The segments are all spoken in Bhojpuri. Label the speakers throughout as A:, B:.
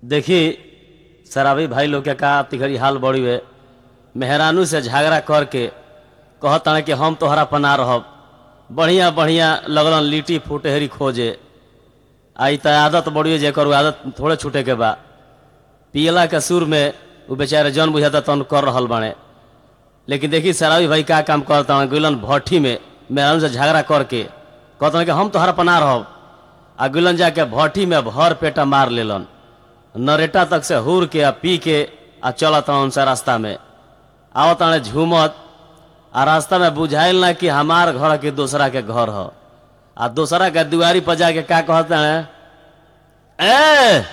A: देखी शराबी भाई लोग के का तिघड़ी हाल बड़ी हुए मेहरानू से झगड़ा करके कहता कि हम तोहरा पना रहब बढ़िया बढ़िया लगलन लिट्टी फुटहरी खोजे आई त आदत बड़ी जेकर उ आदत थोड़े छूटे के बा पियला के सुर में उ बेचारे जन बुझाता तन कर रहल बाड़े लेकिन देखी शराबी भाई का काम करता हूँ गुलन भट्ठी में मेहरानू से झगड़ा करके कहता कि हम तोहरा पना रहब आ गुलन जाके भट्ठी में भर पेटा मार लेलन नरेटा तक से हुर के आ पी के आ चलत उनसे रास्ता में आवत ताने झूमत आ रास्ता में बुझाइल ना कि हमार घर के दूसरा के घर ह आ दूसरा के दुआरी पर जाके का कहते हैं ए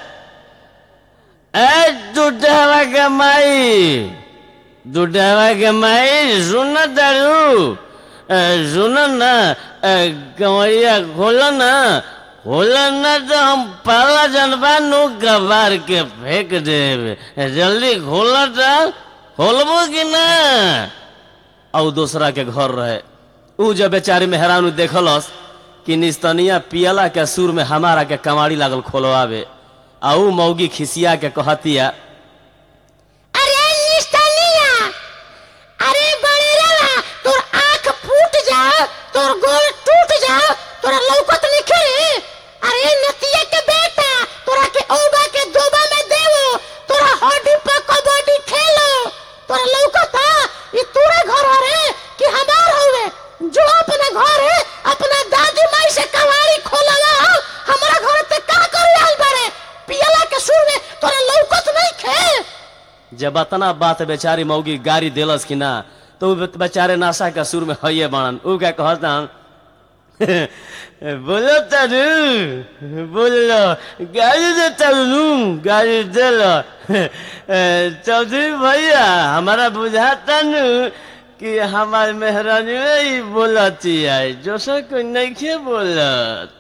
A: ए दूधवा के माई दूधवा के माई सुन दारू सुन ना कमैया खोल ना खोल ना तो हम पहला जनबा नु कबार के फेंक देब जल्दी खोल तो खोलबो कि ना और दूसरा के घर रहे ऊ जब बेचारी मेहरानू देखलस कि निस्तनिया पियला के सुर में हमारा के कमाड़ी लागल खोलवावे आ ऊ मौगी खिसिया के कहतिया
B: अरे निस्तनिया अरे बड़ेरा तोर आंख फूट जा तोर गोल टूट जा तोरा लौकत निखे अरे नतिया के बेटा तोरा के औबा के दोबा में देवो तोरा हड्डी पर कबड्डी खेलो तोरा लौकत ई तोरे घर रे कि हमार हवे जो अपना घर है अपना दादी माई से कवाड़ी खोलला हमरा घर ते का कर आइल बारे पियला के सुर में तोरा लौकत नहीं खे
A: जब अतना बात बेचारी मौगी गाड़ी देलस कि ना तो उ बेचारे नाशा के सुर में हइये बनन ऊ क्या कहता बोलो तारू बोलो गाड़ी दे तारू गाड़ी दे लो चौधरी भैया हमारा बुझाता नु कि हमार मेहरानी ही बोलती है जो से कोई नहीं बोलत